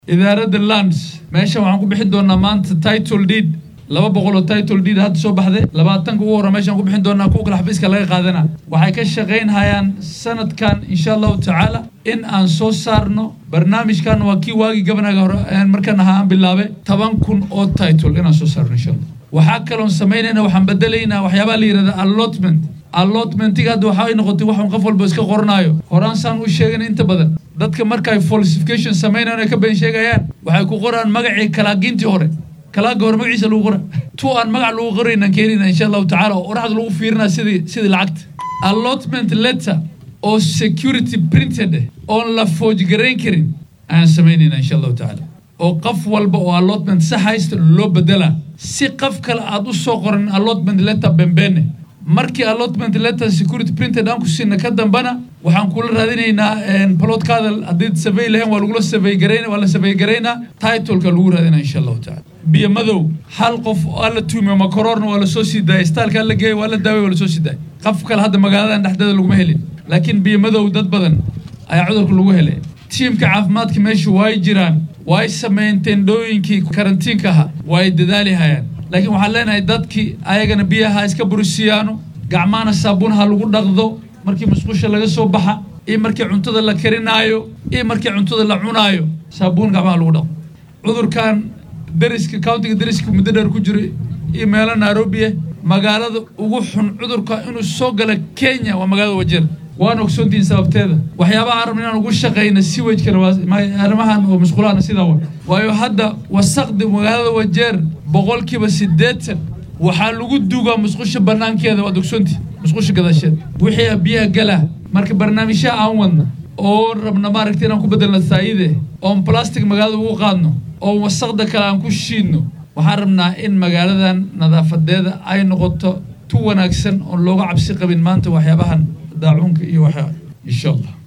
idaaradda lands meeshan waxaan ku bixin doonaa maanta title deed laba boqol oo title deed hadda soo baxday labaatanka ugu horra meeshaan ku bixin doonaa kuwa kale xafiiska laga qaadana waxay ka shaqaynhayaan sanadkan insha allahu tacaala in aan soo saarno barnaamijkan waa kii waagii gabanaga hore markan ahaa aan bilaabe toban kun oo title inaan soo saarno insha allah waxaa kaloon samaynayna waxaan bedelaynaa waxyaabaha la yidhahda allotment allotmentiga hadda waxay noqotay waxun qof walba iska qoranaayo horaan saan u sheegana inta badan dadka markaay falsification samaynayan ay ka been sheegayaan waxay ku qoraan magacii kalaagintii hore kalaaga hore magaciisa lagu qora tu aan magac lagu qoraynan keenina insha allahu tacala oo oraxda lagu fiirinaa sidii sidii lacagta allotment letter oo security printed eh oon la foojgarayn karin ayaan samaynayna insha allahu tacaala oo qof walba oo allotment sax haysta loo bedelaa si qof kale aad u soo qoran allotment letter bembeene markii allotment letter security printed aan ku siina ka dambana waxaan kula raadinaynaa plotkaada haddii survey lahayn waa lagula survey garayn waa la survey garaynaa titleka lagu raadinaa insha allahu tacala biyo madow hal qof aa la tuumiyo makoroorna waa lasoo sii daayay staalkaa la geeyay waa la daaway waa lasoo sii daayay qof kale hadda magaaladan dhexdeeda laguma helin laakiin biyo madow dad badan ayaa cudurka lagu helay tiimka caafimaadka meesha waay jiraan waay sameeyeen tendhooyinkii karantiinka ahaa waay dadaali hayaan laakiin waxaan leenahay dadkii ayagana biyaha iska burisiyaano gacmahana saabuun ha lagu dhaqdo markii musqusha laga soo baxa iyo markii cuntada la karinaayo iyo markii cuntada la cunaayo saabuun gacmaha lagu dhaqdo cudurkan dariska countiga dariska muddo dheer ku jira iyo meelo nairobi ah magaalada ugu xun cudurka inuu soo gala kenya waa magaalada wajeer waan ogsoontihiin sababteeda waxyaabaha aan rabna inaan ugu shaqayna siwajkana arrimahan oo musqulahana sidaa wa waayo hadda wasaqdi magaalada wajeer boqolkiiba siddeetan waxaa lagu duugaa musqusha banaankeeda waad ogsoontihi musqusha gadaasheeda wixii biyaha galaa marka barnaamijyaha aan wadna oo rabna maaragta inaan ku bedelna saayide oon plastic magaalada ugu qaadno oo wasaqda kale aan ku shiidno waxaan rabnaa in magaaladan nadaafadeeda ay noqoto tu wanaagsan oon looga cabsi qabin maanta waxyaabahan daacuunka iyo waxaa insha allah